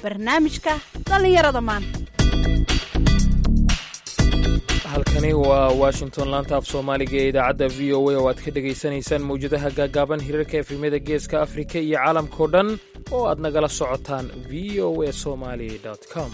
barnaamijka dhallinyarada maanta halkani waa washington laanta af soomaaliga ee idaacadda v o a oo aad ka dhegaysanaysaan mawjadaha gaagaaban hirarka efrimyada geeska afrika iyo caalamkao dhan oo aad nagala socotaan v o a somali com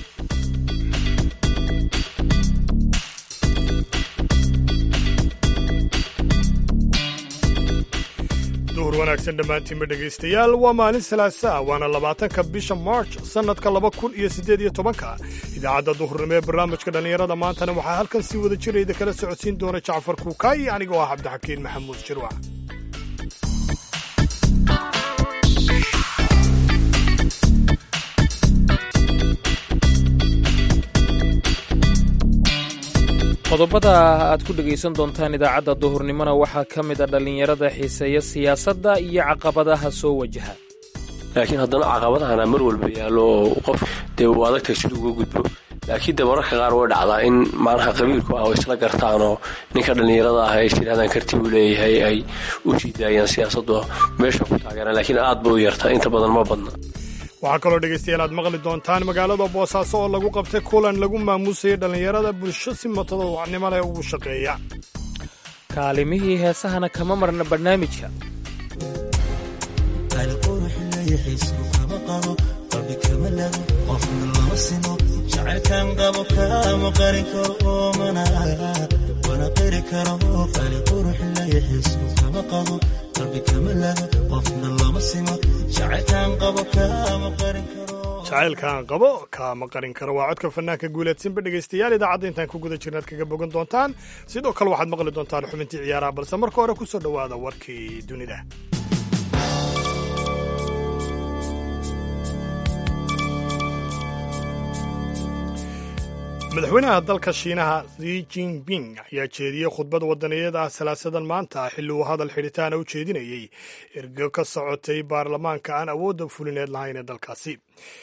duhur wanaagsan dhammaantiinba dhegaystayaal waa maalin salaasaa waana labaatanka bisha march sannadka laba kun iyo siddeed iyo tobanka idaacadda duhurnimo ee barnaamijka dhallinyarada maantana waxaa halkan sii wada jirayda kala socodsiin doona jacfar kuukaayi anigoo ah cabdixakiin maxamuud jirwac qodobada aad ku dhegaysan doontaan idaacadda duhurnimona waxaa ka mid a dhallinyarada xiiseeya siyaasadda iyo caqabadaha soo wajaha laakiin haddana caqabadahana mar walba yaallo oo qof dee uu adagtay siduu uga gudbo laakiin de mararka qaar way dhacdaa in macnaha qabiilku ah oo isla gartaanoo ninka dhallinyarada ah ay tidhahdaan karti uu leeyahay ay u sii daayaan siyaasaddu meesha ku taageeraan laakiin aad ba u yarta inta badan ma badna waxaa kaloo dhegaystayaal aad maqli doontaan magaalada boosaaso oo lagu qabtay kulan lagu maamuusayay dhallinyarada bulsho si matadowacnimo leh ugu shaqeeya kaalimihii heesahana kama marna barnaamijka jacaylkaan qabo kaama qarin karo waa codka fanaanka guuleedsanba dhegaystayaal idaacadda intaan ku guda jirnaad kaga bogan doontaan sidoo kale waxaad maqli doontaan xubintii ciyaaraha balse marka hore ku soo dhowaada warkii dunida madaxweynaha dalka shiinaha zi jinping ayaa jeediyey khudbad wadaniyaed ah salaasadan maanta xilli uu hadal xidhitaana u jeedinayey ergo ka socotay baarlamaanka aan awoodda fulineed lahayn ee dalkaasi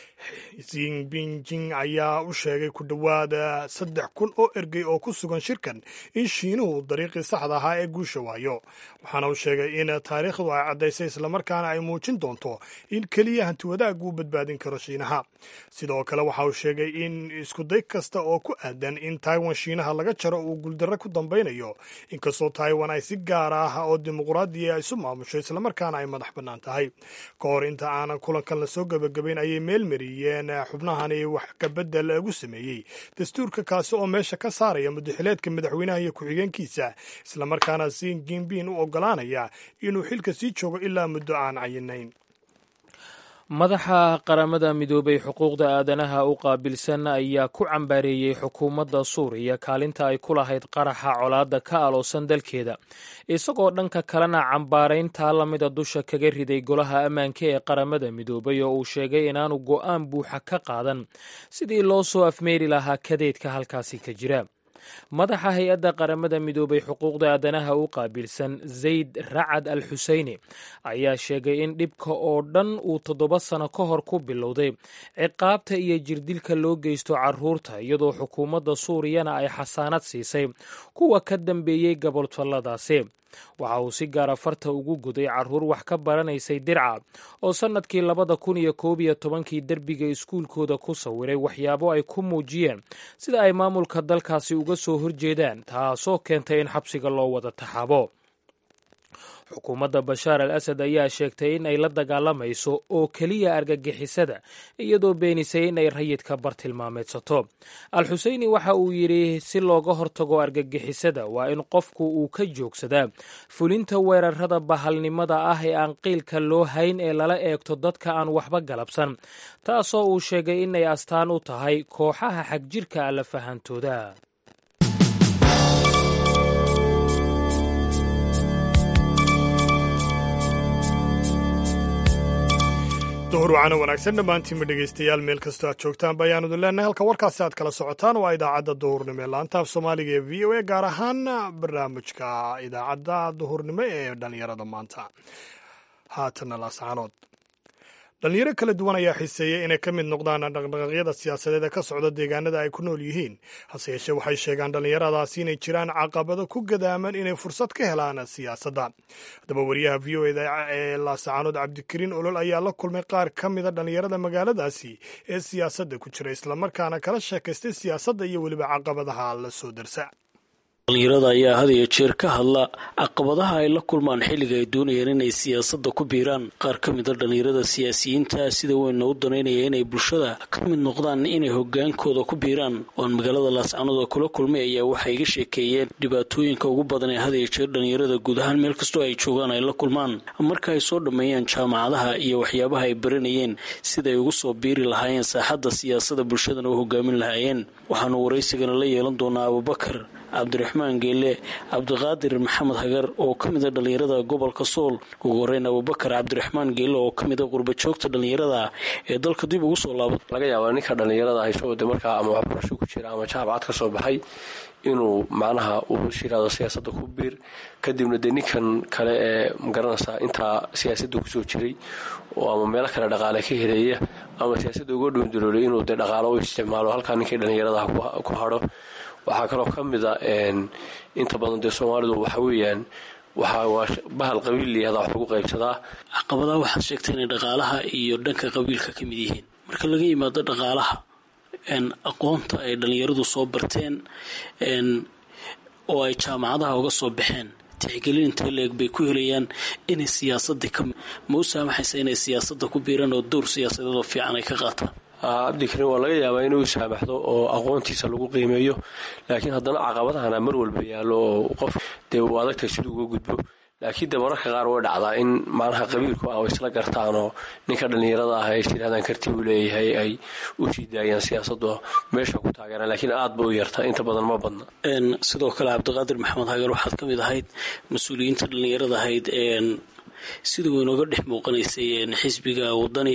zinbinjing ayaa u sheegay ku dhowaad saddex kun oo ergey oo ku sugan shirkan in shiinuhu dariiqii saxda ahaa ee guusha waayo waxaana uu sheegay in taariikhdu ay caddaysay islamarkaana ay muujin doonto in keliya hantiwadaag uu badbaadin karo shiinaha sidoo kale waxa uu sheegay in iskuday kasta oo ku aadan in taiwan shiinaha laga jaro uu guuldarre ku dambaynayo inkastoo taiwan ay si gaar ah oo dimuqraadiya isu maamusho islamarkaana ay madax bannaan tahay ka hor inta aanan kulankan lasoo gebagabayn ayay meelmari xubnahani wax kabedel lagu sameeyey dastuurka kaasi oo meesha ka saaraya mudaxileedka madaxweynaha iyo ku-xigeenkiisa islamarkaana si gimbin u ogolaanaya inuu xilka sii joogo ilaa muddo aan cayinayn madaxa qaramada midoobay xuquuqda aadanaha u qaabilsan ayaa ku cambaareeyey xukuumadda suuriya kaalinta ay ku lahayd qaraxa colaadda ka aloosan dalkeeda isagoo dhanka kalena cambaarayntaa lamida dusha kaga riday golaha ammaanka ee qaramada midoobay oo uu sheegay inaanu go'aan buuxa ka qaadan sidii loo soo afmeeri lahaa kadeedka halkaasi ka jira madaxa hay-adda qaramada midoobay xuquuqda aadanaha u qaabilsan zayd racad al xuseyni ayaa sheegay in dhibka oo dhan uu toddoba sano ka hor ku bilowday ciqaabta iyo jirdilka loo geysto caruurta iyadoo xukuumadda suuriyana ay xasaanad siisay kuwa ka dambeeyey gobolfalladaasi waxa uu si gaara farta ugu guday carruur wax ka baranaysay dirca oo sannadkii labada kun iyo koob iyo tobankii derbiga iskuulkooda ku sawiray waxyaabo ay ku muujiyeen sida ay maamulka dalkaasi uga soo horjeedaan taasoo keentay in xabsiga loo wada taxaabo xukuumadda bashaar al asad ayaa sheegtay in ay la dagaalamayso oo keliya argagixisada iyadoo beenisay in ay rayidka bartilmaameedsato al xuseyni waxa uu yidhi si looga hortago argagixisada waa in qofku uu ka joogsadaa fulinta weerarada bahalnimada ah ee aan qiilka loo hayn ee lala eegto dadka aan waxba galabsan taasoo uu sheegay inay astaan u tahay kooxaha xagjirka alla fahantooda duhur wacana wanaagsan dhammaantiinba dhegaystayaal meel kastoo aad joogtaanba ayaan idin leenahay halka warkaasi aad kala socotaan waa idaacadda duhurnimo ee laanta af soomaaliga ee v o a gaar ahaan barnaamijka idaacadda duhurnimo ee dhallinyarada maanta haatana laascaanood dhalinyaro kala duwan ayaa xiseeyey inay ka mid noqdaan dhaqdhaqaaqyada siyaasadeed ee ka socda deegaanada ay ku nool yihiin hase yeeshee waxay sheegaan dhallinyaradaasi inay jiraan caqabado ku gadaaman inay fursad ka helaan siyaasadda haddaba wariyaha v o eda ee laasacaanood cabdikariin olol ayaa la kulmay qaar ka mida dhallinyarada magaaladaasi ee siyaasadda ku jira islamarkaana kala sheekaystay siyaasadda iyo weliba caqabadaha la soo darsa dhalinyarada ayaa had iyo jeer ka hadla caqabadaha ay la kulmaan xilliga ay doonayaan inay siyaasadda ku biiraan qaar ka mida dhalinyarada siyaasiyiinta sida weynna u danaynaya inay bulshada ka mid noqdaan inay hogaankooda ku biiraan oan magaalada laascanood kula kulmay ayaa waxay iga sheekeeyeen dhibaatooyinka ugu badan ee had iyo jeer dhalinyarada guud ahaan meel kastoo ay joogaan ay la kulmaan marka ay soo dhammeeyaan jaamacadaha iyo waxyaabaha ay baranayeen siday ugu soo biiri lahaayeen saaxadda siyaasada bulshadana u hogaamin lahaayeen waxaanu waraysigana la yeelan doonaa abubakar cabdiraxmaan geele cabdiqaadir maxamed hagar oo ka mida dhallinyarada gobolka sool ugu horeyn abubakar cabdiraxmaan geele oo ka mida qurbajoogta dhallinyarada ee dalka dib ugu soo laaba laga yaabaa ninka dhallinyarada hayso de markaa ama waxbarasho ku jira ama jaamacad ka soo baxay inuu macnaha uu shiraado siyaasadda ku biir kadibna dee ninkan kale ee magaranaysaa intaa siyaasadda kusoo jiray oo ama meelo kale dhaqaale ka heleeya ama siyaasadda uga dhuundaroolay inuu dee dhaqaalo u isticmaalo halkaa ninkii dhallinyaradaha ku hadho waxaa kaloo ka mida inta badan dee soomaalidu waxa weeyaan waa bahal qabiil layihahda wax lagu qaybsadaa caqabadaha waxaad sheegtay inay dhaqaalaha iyo dhanka qabiilka ka mid yihiin marka laga yimaado dhaqaalaha aqoonta ay dhallinyaradu soo barteen oo ay jaamacadaha uga soo baxeen tixgelin intee leeg bay ku helayaan inay siyaasadii ka ma u saamaxaysa inay siyaasadda ku biiraan oo dowr siyaasadeed oo fiican ay ka qaataan cabdikariin waa laga yaabaa inuu saamaxdo oo aqoontiisa lagu qiimeeyo laakiin haddana caqabadahana mar walba yaallo oo qof dee uu adagtay siduu uga gudbo laakiin dee mararka qaar way dhacdaa in macnaha qabiilku ah isla gartaan oo ninka dhallinyarada ah ay tirahdaan karti uu leeyahay ay u sii daayaan siyaasaddu meesha ku taageeraan laakiin aad ba u yarta inta badan ma badna sidoo kale cabdiqaadir maxamed hagar waxaad ka mid ahayd mas-uuliyiinta dhallinyarada ahayd sida weynooga dhex muuqanaysay xisbiga wadani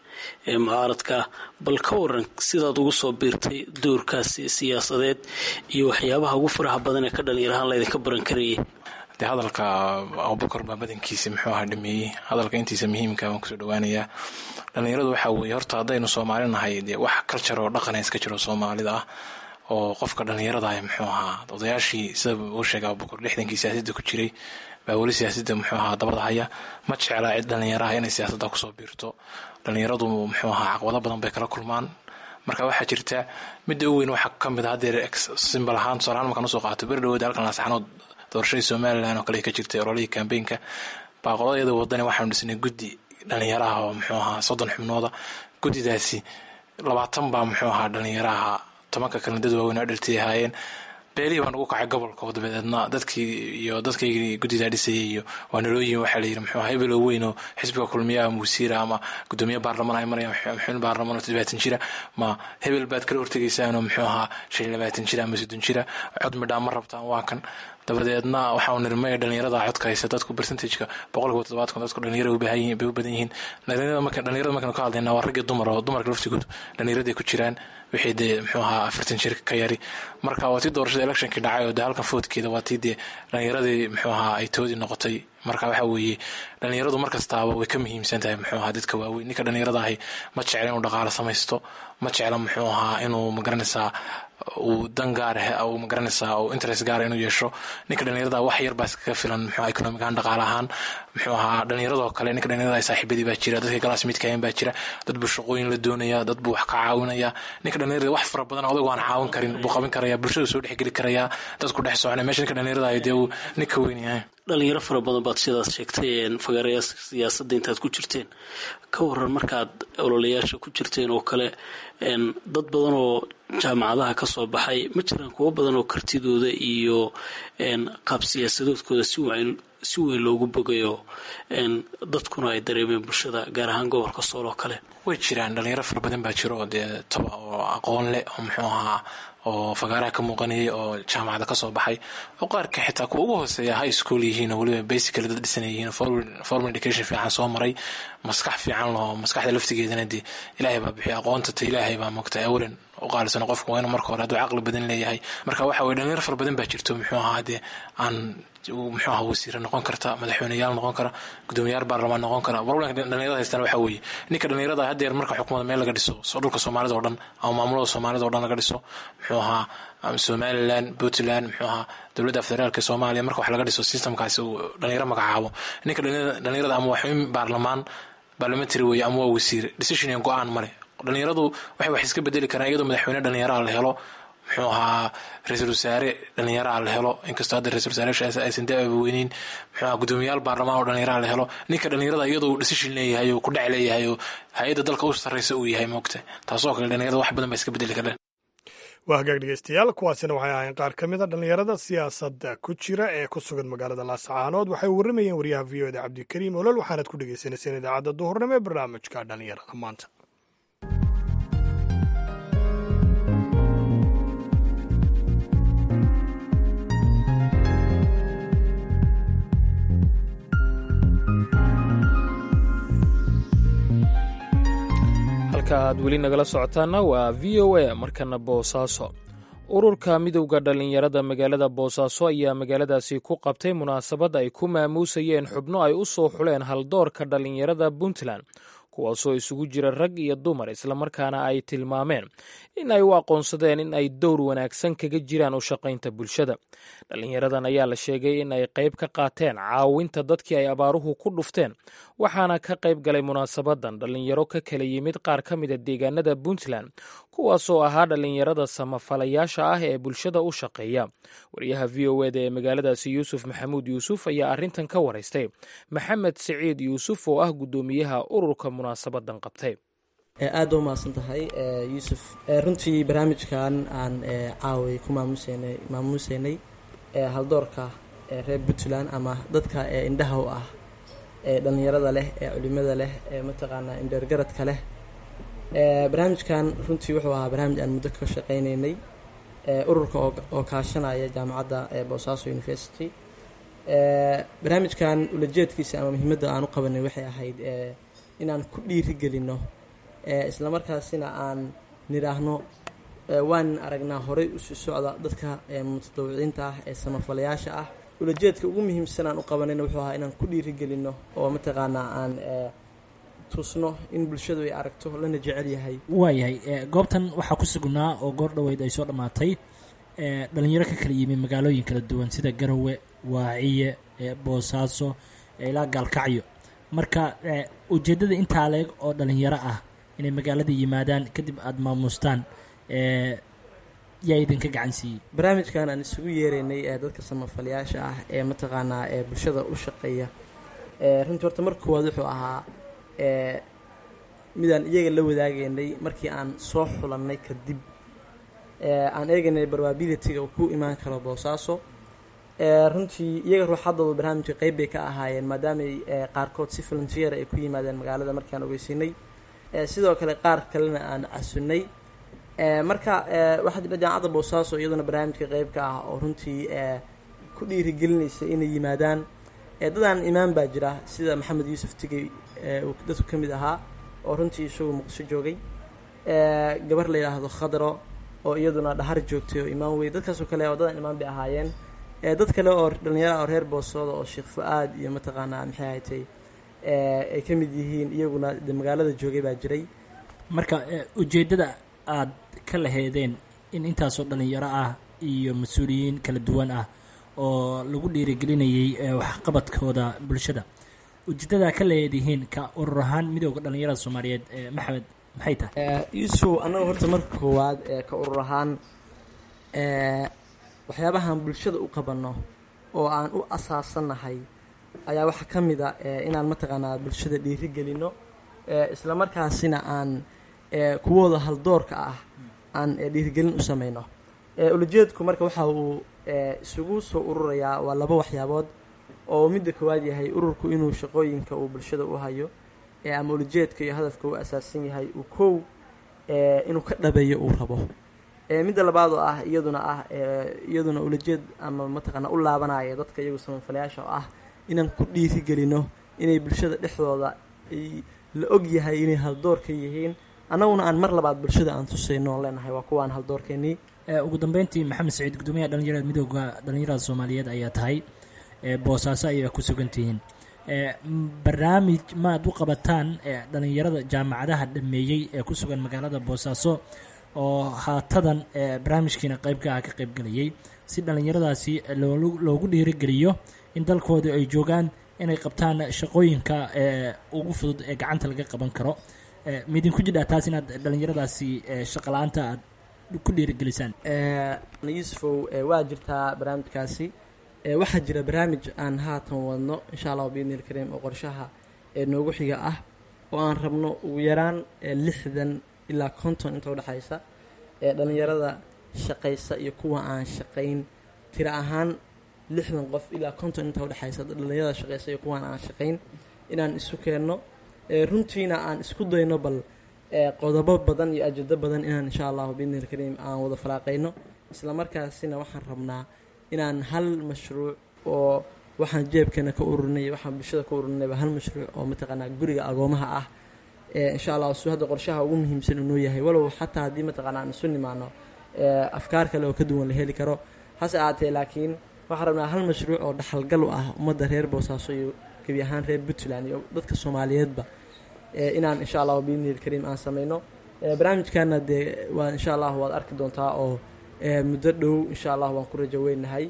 ee mucaaradka bal ka waran sidaad ugu soo biirtay doorkaasi siyaasadeed iyo waxyaabaha ugu faraha badan ee ka dhallinyarahaan laydinka baran karayay dee hadalka abubakar baa badankiisa muxuu ahaa dhameeyey hadalka intiisa muhiimka waan kusoo dhawaanayaa dhallinyaradu waxaa weeye horta haddaynu soomaali nahay dee wax kaljar oo dhaqana iska jiro soomaalida ah oo qofka dhallinyarada ah muxuu ahaa odayaashii sida uu sheegay abubakar lixdankii siyaasadda ku jiray baa weli siyaasadda muxuu ahaa dabada haya ma jeclaa cid dhallinyaraha inay siyaasadda kusoo biirto dhallinyaradu muxuu ahaa caqabado badan bay kala kulmaan marka waxaa jirta midda u weyn waxaa ka mid a hadeer simbal ahaan tusaalahaan markaan usoo qaato beri dhawood halkan laasxanood doorashadii somalilan oo kale ka jirtay ololihii kambeynka baa qoladayada wadani waxaanu dhisnay guddi dhallinyaraha oo muxuu ahaa soddon xubnooda guddidaasi labaatan baa muxuu ahaa dhallinyaraha tobanka kalena dad waaweyn oo dhaltay ahaayeen beelihii baan ugu kacay gobolka dabadeedna dadkii iyo dadkaygii guddidaa dhisayay iyo waa nalooyihin waxaa layidhi muxuu hebelo weyn oo xisbiga kulmiyaha musiira ama gudoomiye baarlamaan ay marayaan xubin baarlamaan oo toddobaatan jira ma hebel baad kala hortegaysaanoo muxuu ahaa shan iyo labaatan jira ama soddon jira cod midhaa ma rabtaan waa kan dabadeedna waxaa nirmay dhalinyarada codka haysa dadku percentageka boqolkiiba toddobaadkan dadku dhalinyarada bay u badan yihiin dhalinyarada markaynu ka hadlayna waa raggii dumar oo dumarka laftigood dhalinyaraday ku jiraan wixii dee muxuu ahaa afartan jir ka yari marka waa tii doorashada electionkii dhacay oo dee halkan foodkeeda waa tii dee dhalinyaradii muxuu ahaa ay toodii noqotay marka waxaa weeye dhalinyaradu markastaaba way ka muhiimsan tahay muxuu ahaa dadka waaweyn ninka dhalinyarada ahi ma jecla inuu dhaqaalo samaysto ma jecla muxuu ahaa inuu magaranaysaa uu dan gaar uu magaranaysaa uu interest gaara inuu yeesho ninka dhalinyarada wax yar baa iskaga filan muxuu economic ahaan dhaqaale ahaan muxuu ahaa dhalinyaradoo kale ninka dhalinyarada saaxiibadii baa jira dadka galaas midkayan baa jira dad buu shaqooyin la doonaya dad buu wax ka caawinaya ninka dhalinyarada wax fara badan odagu aan caawin karin buu qaban karaya bulshada soo dhexgeli karaya dadku dhex soconaya meesha ninka dhalinyarada ay dee uu ninka weyn yahay dhalinyaro fara badan baad sidaas sheegtay fagaaraya siyaasadda intaad ku jirteen ka waran markaad ololayaasha ku jirteen oo kale dad badan oo jaamacadaha ka soo baxay ma jiraan kuwo badan oo kartidooda iyo qaab siyaasadoodkooda si weyn loogu bogayo dadkuna ay dareemeen bulshada gaar ahaan gobolka sool oo kale way jiraan dhalinyaro fara badan baa jiro oo dee toba oo aqoon leh oo muxuu ahaa oo fagaaraha ka muuqanayay oo jaamacada kasoo baxay oo qaarka xitaa kuwa ugu hooseeya high school yihiin oo weliba basically dad dhisan yihiin formal education fiican soo maray maskax fiican loo maskaxda laftigeedana dee ilaahay baa bixiya aqoonta ta ilaahay baa mogtay awalan u qaalisano qofku waa inuu marka hore hadduu caqli badan leeyahay marka waxa weye dhalinyaro fara badan baa jirto muxuu ahaa dee aan muxuu ahaa wasiire noqon karta madaxweyneyaal noqon kara gudoomiyaal baarlamaan noqon kara problemka dhalinyarada haystaan waxa weeye ninka dhalinyarada haddeer marka xukuumada meel laga dhiso soo dhulka soomaalida oo dhan ama maamulada soomaalida o dhan laga dhiso muxuu ahaa somalilan puntland muxuu ahaa dowladda federaalka soomaaliya marka wax laga dhiso systemkaasi uu dhalinyaro magacaabo ninka dhalinyarada ama waxweyn baarlamaan parliamentary weeye ama waa wasiir decision iyo go-aan male dhalinyaradu waxay wax iska bedeli karaan iyadoo madaxweyne dhalinyaraha la helo muxuu ahaa ra-iisul wasaare dhalinyaraha la helo inkastoo hadda ra-isul wasaarayaasha aysan da-aba weyneyn muxuu ahaa gudoomiyaal baarlamaan oo dhalinyaraha la helo ninka dhalinyarada iyadoo decision leeyahay oo ku dhac leeyahay oo hay-adda dalka u sarreysa uu yahay moogta taasoo kale dhalinyarada wax badan baa iska bedeli karaan waa hagaag dhegeystayaal kuwaasina waxay ahayn qaar ka mid a dhallinyarada siyaasadda ku jira ee ku sugan magaalada laascaanood waxay warramayeen wariyaha v o da cabdikariim olol waxaanaad ku dhegeysaneyseen idaacadda duhurnimo ee barnaamijka dhallinyarada maanta halka aad weli nagala socotaana waa v o a markana boosaaso ururka midowda dhallinyarada magaalada boosaaso ayaa magaaladaasi ku qabtay munaasabad ay ku maamuusayeen xubno ay u soo xuleen haldoorka dhallinyarada puntland kuwaasoo isugu jira rag iyo dumar islamarkaana ay tilmaameen in ay u aqoonsadeen in ay dowr wanaagsan kaga jiraan u shaqaynta bulshada dhallinyaradan ayaa la sheegay in ay qayb ka qaateen caawinta dadkii ay abaaruhu ku dhufteen waxaana ka qayb galay munaasabadan dhallinyaro ka kala yimid qaar ka mida deegaanada puntland kuwaasoo ahaa dhallinyarada samafalayaasha ah ee bulshada u shaqeeya wariyaha v o eda ee magaaladaasi yuusuf maxamuud yuusuf ayaa arrintan ka waraystay maxamed siciid yuusuf oo ah guddoomiyaha ururka munaasabadan qabtay aada u mahadsan tahay yuusuf runtii barnaamijkan aan caaway ku maamuuseynay maamuuseynay haldoorka reer puntland ama dadka indhaha u ah ee dhallinyarada leh ee culimada leh ee mataqaanaa indheergaradka leh barnaamijkan runtii wuxuu ahaa barnaamij aan muddo ka shaqaynaynay ururka oo kaashanaya jaamacadda boosaaso university barnaamijkan ulajeedkiisa ama muhiimadda aan u qabanay waxay ahayd inaan ku dhiiri gelino islamarkaasina aan nidhaahno waan aragnaa horey usii socda dadka mutadawiciinta ah ee samafalayaasha ah ulajeedka ugu muhiimsan aan u qabanayna wuxuu ahaa inaan ku dhiiri gelino oo mataqaanaa aan tusno in bulshadu ay aragto lana jecel yahay waayahay goobtan waxaa ku sugnaa oo goor dhoweyd ay soo dhammaatay dhalinyaro ka kala yimi magaalooyin kala duwan sida garowe waaciye boosaaso ilaa gaalkacyo marka ujeeddada intaa leeg oo dhalinyaro ah inay magaalada yimaadaan kadib aada maamuustaan yaa idinka gacan siiyey barnaamijkan aan isugu yeeraynay ee dadka samafalayaasha ah ee mataqaanaa ee bulshada u shaqeeya runtii horta marka koowaad wuxuu ahaa midaan iyaga la wadaagaynay markii aan soo xulannay kadib aan eegaynay probabilityga uu ku imaan karo boosaaso runtii iyaga ruuxaddooda barnaamijka qeyb bay ka ahaayeen maadaamay qaarkood si volunteer ay ku yimaadeen magaalada markii aan ogeysinay sidoo kale qaar kalena aan casunnay marka waxaa jira jaamacadda boosaaso iyaduna barnaamijka qeyb ka ah oo runtii ku dhiirigelinaysa inay yimaadaan dadaan imaan baa jira sida maxamed yuusuf tigey uu dadku ka mid ahaa oo runtii isagu muqdisho joogay gabar la yidhaahdo khadro oo iyaduna dhahar joogtay oo imaan wey dadkaasoo kale oo dadaan imaan bay ahaayeen dad kale oo dhalinyara oo reer boosooda oo sheekh fu-aad iyo mataqaanaa maxay haytay ay ka mid yihiin iyaguna de magaalada joogay baa jiray marka ujeeddada aad ka laheedeen in intaasoo dhalinyaro ah iyo mas-uuliyiin kala duwan ah oo lagu dhiirigelinayay waxqabadkooda bulshada ujeedadaa ka leedihiin ka urur ahaan midooda dhalinyarada soomaaliyeed maxamed maxay tahay yuusuf annaga horta marka koowaad ka urur ahaan waxyaabahaan bulshada u qabanno oo aan u asaasannahay ayaa waxaa ka mid a inaan mataqaanaa bulshada dhiiri gelino isla markaasina aan kuwooda haldoorka ah aan dhiirigelin u sameyno ulajeedku marka waxa uu isugu soo ururayaa waa laba waxyaabood oo midda koowaad yahay ururku inuu shaqooyinka uu bulshada u hayo ama ulajeedka iyo hadafka uu asaasan yahay uu kow inuu ka dhabeeyo uu rabo midda labaad oo ah iyaduna ah iyaduna ulajeed ama mataqaana u laabanaya dadka iyagu samafalayaasha oo ah inaan ku dhiiri gelino inay bulshada dhexdooda la og yahay inay haldoor ka yihiin annaguna aan mar labaad bulshada aan tusayno oon leenahay waa kuwaan haldoorkeenii ugu dambeyntii maxamed saciid gudoomiyaha dhalinyarada midooda dhalinyarada soomaaliyeed ayaa tahay boosaaso ayay ku sugantihiin barnaamij maad u qabataan dhalinyarada jaamacadaha dhameeyey ee ku sugan magaalada boosaaso oo haatadan barnaamijkiina qeybka ah ka qeybgelayay si dhalinyaradaasi loogu dhiirigeliyo in dalkooda ay joogaan inay qabtaan shaqooyinka ugu fudud ee gacanta laga qaban karo midinku jidhaa taas inaad dhalinyaradaasi shaqala-aanta aad ku dhiirigelisaan yuusufow waa jirtaa barnaamijkaasi waxaa jira barnaamij aan haatan wadno insha allahu biidni ilkariim oo qorshaha ee noogu xiga ah oo aan rabno ugu yaraan lixdan ilaa konton inta udhexaysa ee dhalinyarada shaqaysa iyo kuwa aan shaqayn tira ahaan lixdan qof ilaa konton inta udhexaysa dhalinyarada shaqaysa iyo kuwaan aan shaqayn inaan isu keenno runtiina aan isku dayno bal qodobo badan iyo ajado badan inaan insha allahu biidni ilkariim aan wada faraaqayno isla markaasina waxaan rabnaa inaan hal mashruuc oo waxaan jeebkeena ka ururinay waxaan bulshada ka ururinayba hal mashruuc oo mataqaanaa guriga agoomaha ah insha allah su hadda qorshaha ugu muhiimsan inuu yahay walow xataa haddii mataqaana aan isu nimaano afkaar kale oo ka duwan la heli karo hase ahaatee laakiin waxaan rabnaa hal mashruuc oo dhaxalgal u ah ummadda reer boosaaso iyo gebi ahaan reer puntland iyo dadka soomaaliyeedba inaan insha allahu biidni ilkariim aan sameyno barnaamijkana dee waa insha allahu waad arki doontaa oo muddo dhow insha allah waan ku rajo weynahay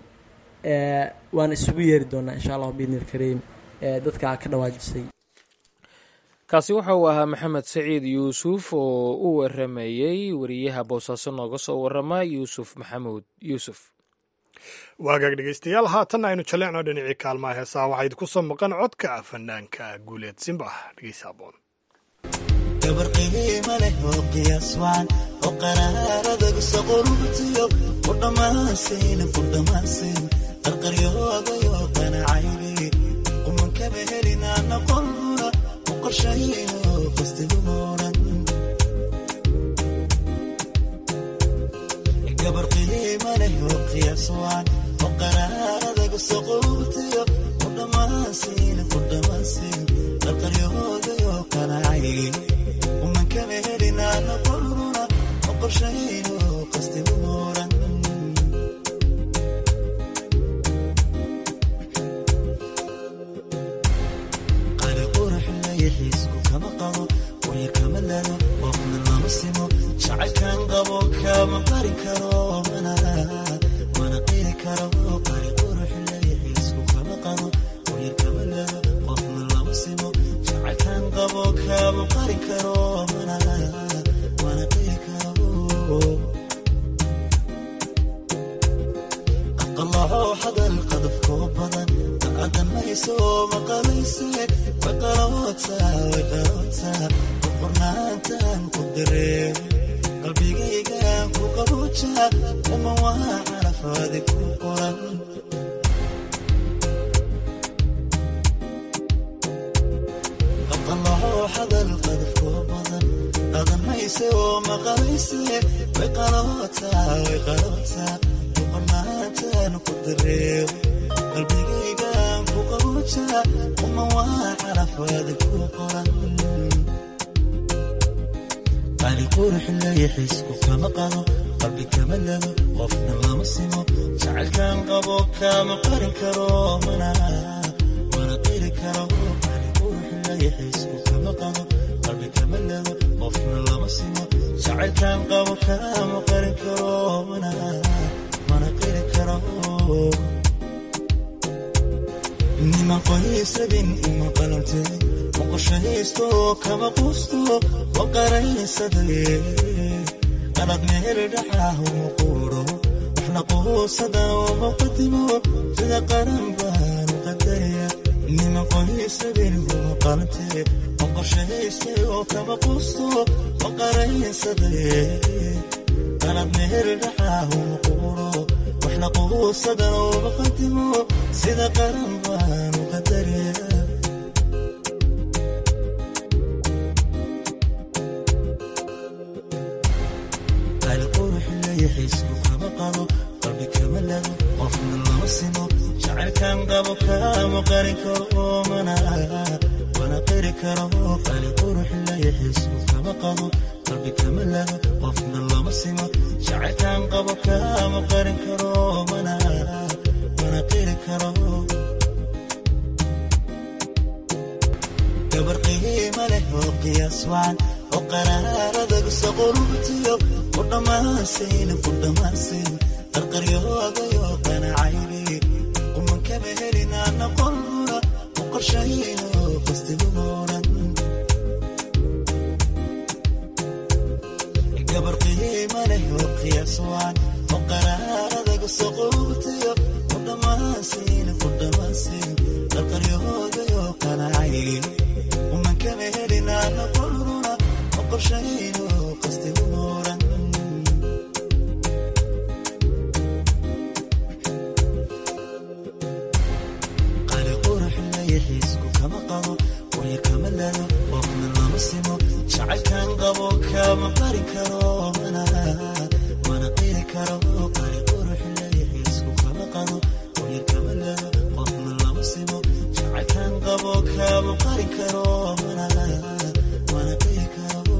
waan isugu yeeri doonaa insha allahu biidni ilkariim dadka ka dhawaajisay kaasi waxa uu ahaa maxamed saciid yuusuf oo u waramayey wariyaha boosaaso nooga soo warama yuusuf maxamuud yuusuf waagaag dhegeystayaal haatanna aynu jaleecno dhinacii kaalmaha heesaha waxaa idinku soo maqan codka fanaanka guuleed simbax dhegeysa aboon gabar qiima leh oo qiyaas wacan oo qaraaradagusa qurubtiyo ku dhammaansiina ku dhammaansiin qarqaryoodayo qanacaybi qumankaba helinaana qolbuna u qorshayo qastigumooran gabar qiima leh oo qiyaas wacan oo qaraaradagusa qurubtiyo ku dhammaansiina ku dhammaansiin qarqaryoodayo qanacaybi umankaba helinaana qolbuna u qorshayo qastigumooran xiisku kama qabo waya kama lado qofna lama simo jacaylkan qabo kama qari karo mana mana qiri karo qari qurux leeya xiisku kama qabo waya kama lado qofna lama simo jacaylkan qabo kama qari karo mana mana qiri karo aqalaho hadal qadafkoo badan adamayso maqalayse waqalawata waqalawata qornaantan ku dareen qalbigaygan ku qabuja uma waa carafaadi ku qoran aqalaho hadal qadafkoo badan adamayse oo maqalayse waqalawata waqalawata qornaantan ku dareen qalbigaygan ku qabuja uma waa carafaadi ku qoran qali qurux leeya xiisku kama qado qalbi kama lado qofna lama simo jacaylkan qabo kama qarin karo mana mana qiri karo qali qurux leeya xiisku kama qado qalbi kama lado qofna lama simo jacaylkan qabo kama qarin karo mana mana qiri karo niman qoysabin uma qalante ma qorshaysto kama qusto wa qaraysadaye qalad meel dhaxah uma quuro waxna quusada uma qadimo sida qaran baanu qadaraya niman qoysabin uma qalante ma qorshayste oo kama qusto wa qaraysadaye qalad meel dhaxah uma quuro waxna quusada uma qadimo sida qaran baanu qadaraya qali qurux leeya xiisku kama qado qalbi kama lado qofna lama simo jacaylkan qabo kama qarin karo mana mana qiri karo qali qurux layaxiisku kama qabo qalbi kama lago qofna lama simo jacaylkan qabo kama qarin karo mana mana qiri karo gabar qiima leh oo qiyaas wacan oo qaraaradagu saqurubtiyo ku dhammaansayn ku dhammaansayn qarqaryoodayo qanacaybi quman kama helin ana qolbuna u qorshayno qastiguma odhan gabar qiima leh oo qiyaas wacan oo qaraaradagu saqurubtiyo ku dhammaansayn ku dhammaansayn qarqaryoodayo qanacaybi quman kama helin ana qolbuna u qorshayno qastiguma odhan qali qurux layaxiisku kama qabo waya kama lado qofna lama simo jacaylkan qabo kama qarin karo mana mana qiri karo qali qurux layaxiisku kama qabo waya kama lado qofna lama simo jacaylkan qabo kama qarin karo mana mana qiri karo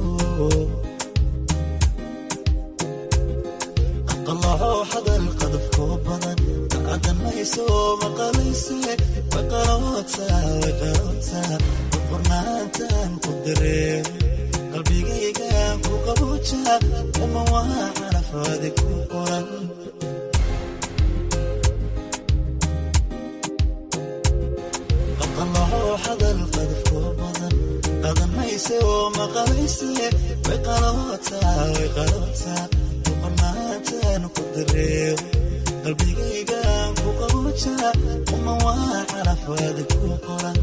aqalaho hadal qadafkoo badan kaadan mayso maqalayse way qarootaa way qarootaa qornaantan ku dareem qalbigaygaan ku qabuuja uma waa carafaadi ku qoran aqalaho hadal qadafkoo badan qaadan mayse oo maqalayse way qarootaa way qarootaa qornaantan ku dareem qalbigaygaan ku qabuuja uma waa carafaadi ku qoran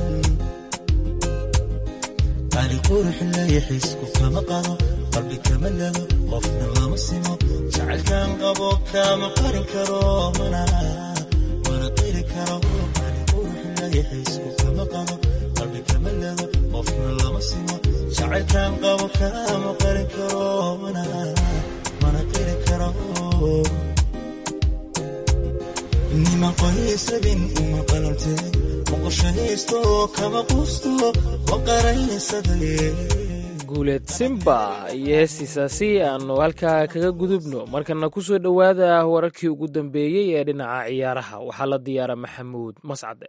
qali qurux layaxiisku kama qado qalbi kama lago qofna lama simo jacaylkan qabo kama qarin karo mana mana qiri karo qali qurux layaxiisku kama qado qalbi kama lago qofna lama simo jacaylkan qabo kama qarin karo mana mana qiri karo niman qoysabin uma qalantee muqoshahaysto kama quusto wa qaraysadale guuleed simba iyo heestiisaasi aanu halkaa kaga gudubno markana ku soo dhowaada wararkii ugu dambeeyey ee dhinaca ciyaaraha waxaa la diyaara maxamuud mascade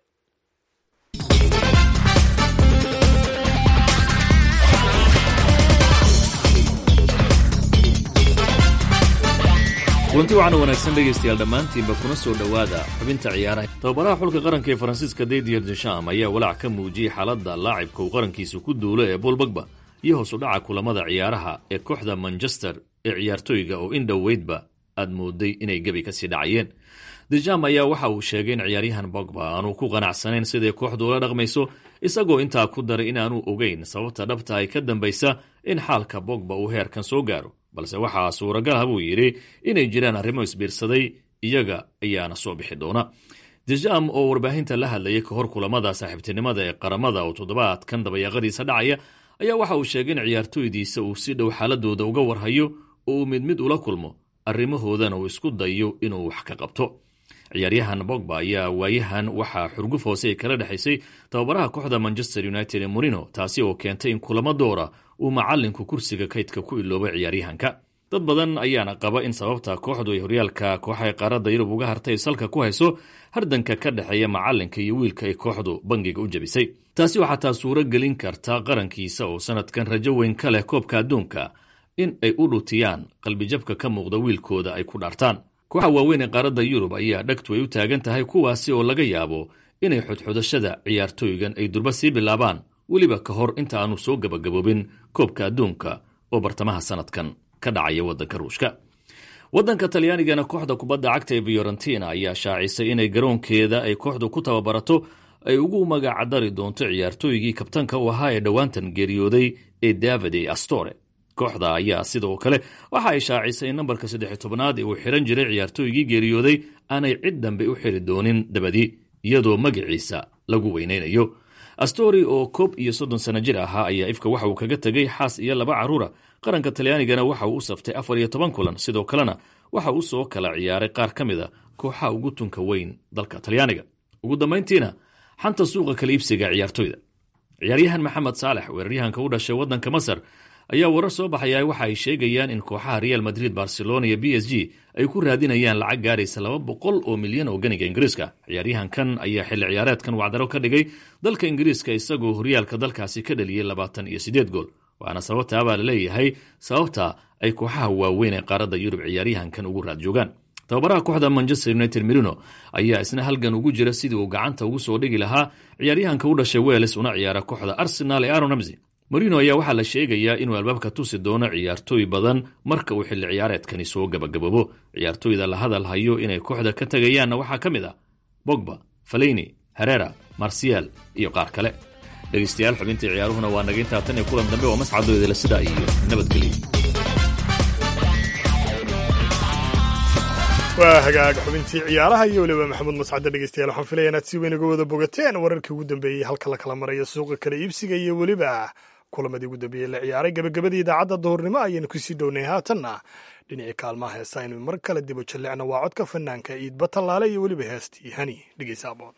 kulanti waxaana wanaagsan dhegaystayaal dhammaantiinba kuna soo dhowaada xubinta ciyaaraha tababaraha xulka qaranka ee faransiiska didier desham ayaa walaac ka muujiyey xaaladda laacibka uu qarankiisa ku duulo ee bool bagba iyo hoos u dhaca kulamada ciyaaraha ee kooxda manchester ee ciyaartooyga oo in dhoweydba aad mooday inay gebi kasii dhacayeen dejam ayaa waxa uu sheegay in ciyaaryahan bogba aanu ku qanacsanayn siday kooxdu ula dhaqmayso isagoo intaa ku daray inaanu ogeyn sababta dhabta ay ka dambaysa in xaalka bogba uu heerkan soo gaaro balse waxaa suuragal ah buu yidhi inay jiraan arrimo isbiirsaday iyaga ayaana soo bixi doona dejam oo warbaahinta la hadlayay ka hor kulamada saaxiibtinimada ee qaramada oo toddobaadkan dabayaaqadiisa dhacaya ayaa waxa uu sheegay in ciyaartooydiisa uu si dhow xaaladooda uga warhayo oo uu mid mid ula kulmo arrimahoodana uu isku dayo inuu wax ka qabto ciyaaryahan bogba ayaa waayahan waxaa xurguf hoose kala dhexaysay tababaraha kooxda manchester united ee morino taasi oo keentay in kulamo doora uu macalinku kursiga kaydka ku iloobay ciyaaryahanka dad badan ayaana qaba in sababta kooxdu ay horyaalka kooxaha qaaradda yurub uga hartay salka ku hayso hardanka ka dhexeeya macalinka iyo wiilka ay kooxdu bangiga u jabisay taasi waxaa taa suuro gelin karta qarankiisa oo sanadkan rajo weyn ka leh koobka adduunka in ay u dhutiyaan qalbijabka ka muuqda wiilkooda ay ku dhaartaan kooxa waaweyn ee qaaradda yurub ayaa dhagtu ay u taagan tahay kuwaasi oo laga yaabo inay xudxudashada ciyaartooygan ay durba sii bilaabaan weliba ka hor inta aanu soo gebagaboobin koobka adduunka oo bartamaha sanadkan ka dhacaya waddanka ruushka waddanka talyaanigana kooxda kubadda cagta ee fiorentina ayaa shaacisay inay garoonkeeda ay kooxdu ku tababarato ay ugu magacdari doonto ciyaartooygii kabtanka u ahaa ee dhowaantan geeriyooday ee davide astore kooxda ayaa sidoo kale waxa ay shaacisay in nambarka saddex tobnaad ee uu xiran jiray ciyaartooygii geeriyooday aanay cid dambe u xiri doonin dabadii iyadoo magaciisa lagu weynaynayo astori oo koob iyo soddon sano jir ahaa ayaa ifka waxa uu kaga tegay xaas iyo laba carruura qaranka talyaanigana waxa uu u saftay afar iyo toban kulan sidoo kalena waxa uu soo kala ciyaaray qaar ka mid a kooxaha ugu tunka weyn dalka talyaaniga ugu dambayntiina xanta suuqa kala iibsiga ciyaartoyda ciyaaryahan maxamed saalex weeraryahanka u dhashay waddanka masar ayaa warar soo baxaya waxa ay sheegayaan in kooxaha real madrid barcelona iyo b s g ay ku raadinayaan lacag gaaraysa laba boqol oo milyan oo ganiga ingiriiska ciyaaryahankan ayaa xilli ciyaareedkan wacdaro ka dhigay dalka ingiriiska isagoo horyaalka dalkaasi ka dhaliyey labaatan iyo siddeed gool waana sababtaa baa laleeyahay sababta ay kooxaha waaweyn ee qaaradda yurub ciyaaryahankan ugu raad joogaan tababaraha kooxda manchester united merino ayaa isna halgan ugu jira sidii uu gacanta ugu soo dhigi lahaa ciyaaryahanka u dhashay weles una ciyaara kooxda arsenal ee aron ramsey marino ayaa waxaa la sheegayaa inuu albaabka tusi doono ciyaartooy badan marka uu xilli ciyaareedkani soo gabagaboobo ciyaartooyda la hadal hayo inay kooxda ka tegayaanna waxaa ka mid ah bogba faleyni herera marsial iyo qaar kale dhegaystayaal xubintii ciyaaruhuna waa naga intaa tan iyo kulan dambe oo mascadooda sida iyo nabadgelyo waa hagaag xubintii ciyaaraha iyo weliba maxamuud mascadde dhegeystayaal waxaan filaya inaad si weyn uga wada bogateen wararkii ugu dambeeyey halka la kala marayo suuqa kala iibsiga iyo weliba kulamadii ugu dambeeyey la ciyaaray gabagabadii idaacadda duhurnimo ayaynu kusii dhownay haatanna dhinacii kaalmaha heesa aynu mar kale dibo jallecna waa codka fanaanka iidba tallaale iyo weliba heestii hani dhegeysa aboon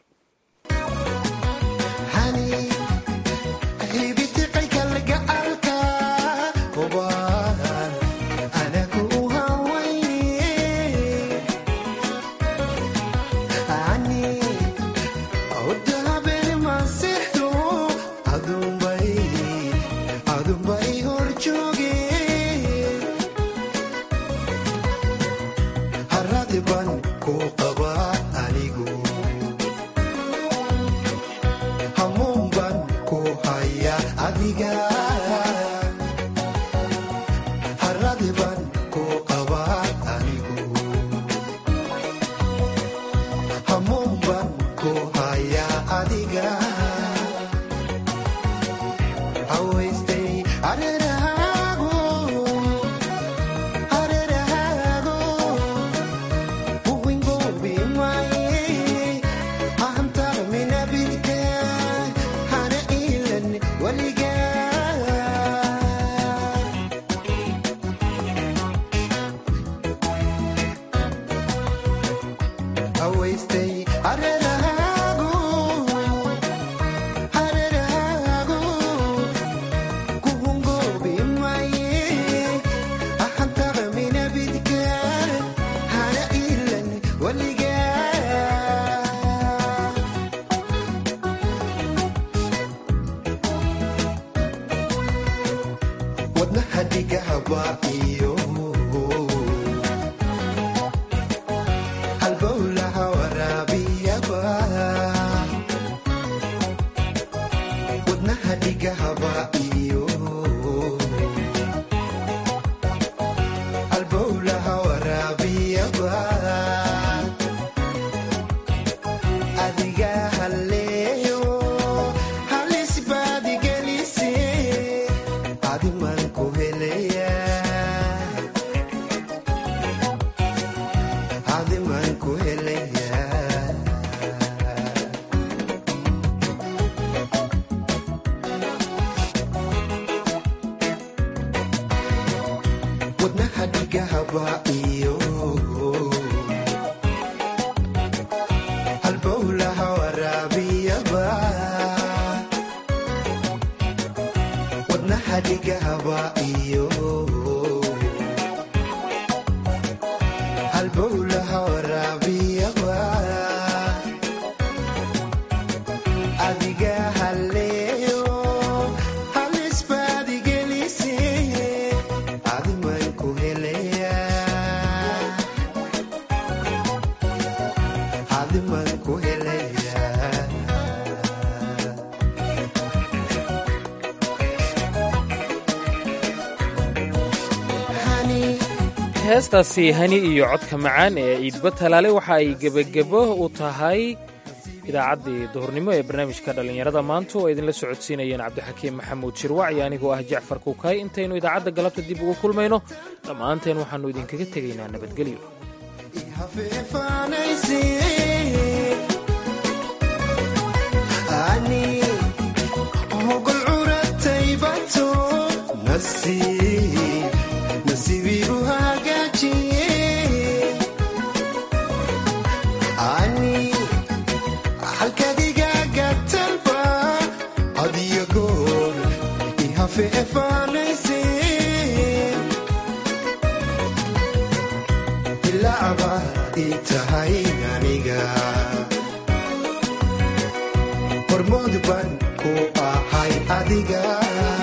heestaasi hani iyo codka macaan ee ciidba talaale waxa ay gebagebo u tahay idaacaddii duhurnimo ee barnaamijka dhallinyarada maanta oo idinla socodsiinayeen cabdixakiim maxamuud shirwac iyo anigoo ah jacfar kuukay intaynu idaacadda galabta dib ugu kulmayno dhammaanteen waxaannu idinkaga tegaynaa nabadgelyo hormood baan ku ahay adiga